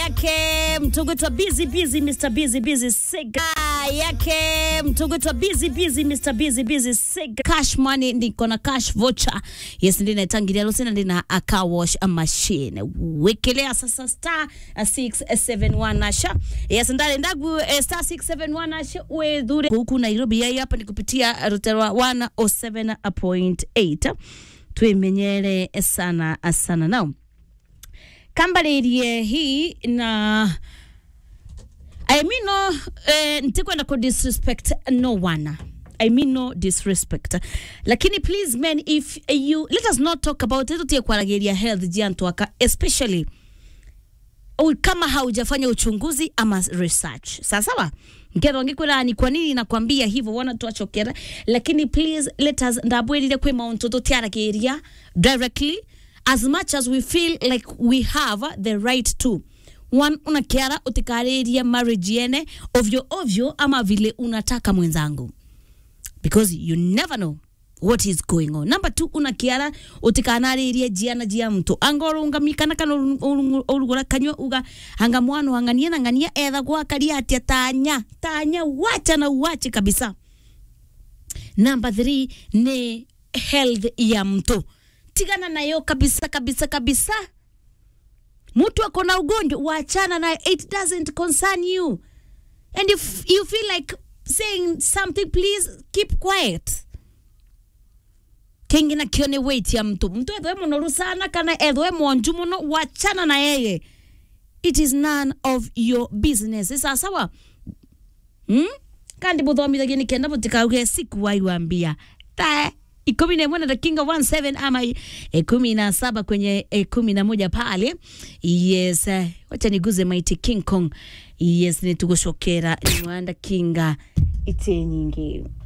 yake mtugutwa busy busy Mr busy busy siga yake mtugutwa busy busy Mr busy busy siga cash money ndiko na cash voucher yes ndi naitangiria lusina ndina a car wash a machine wekelea sasa star 671 nasha yes ndale ndagu eh, star 671 nasha wedhure huku Nairobi yai hapa ni kupitia ruterwa 107.8 twimenyere sana sana now kambaririe hii na I mean no eh, ntikwenda ku disrespect no one I mean no disrespect lakini please men if you let us not talk about it tutie kwarageria health jiantwaka especially u- kama haujafanya uchunguzi ama research sasawa ngetho ngikwira ni kwa nini nakwambia hivyo wana twachokera lakini please let us ndabwirire kwi mauntu tutiaragiria directly as much as we feel like we have the right to one unakiara utikariria marriage yene ovyo ovyo ama vile unataka mwenzangu because you never know what is going on number two unakiara utikanaririe jiana jia mtu angorungamikana kana urugura kanywa uga anga mwana angania na ngania etha gwakaria atia tanya tanya wacha na uache kabisa number three ni health ya mtu tigana nayo kabisa kabisa kabisa mtu ako na ugonjwa wachana nayo it doesn't concern you and if you feel like saying something please keep quiet kingi na kio ni weight ya mtu mtu ethwe munoru sana kana ethwe mwonju muno wachana na yeye it is none of your business isa sawa hmm? kandi buthomithagia ni kenda butikauge siku waiwambia ta ikumi na imwe na dakinga 17 ama ikumi na saba kwenye ikumi na moja pale yes eh, wacha niguze maiti king kong yes nitugucokera niwanda kinga ite nyingi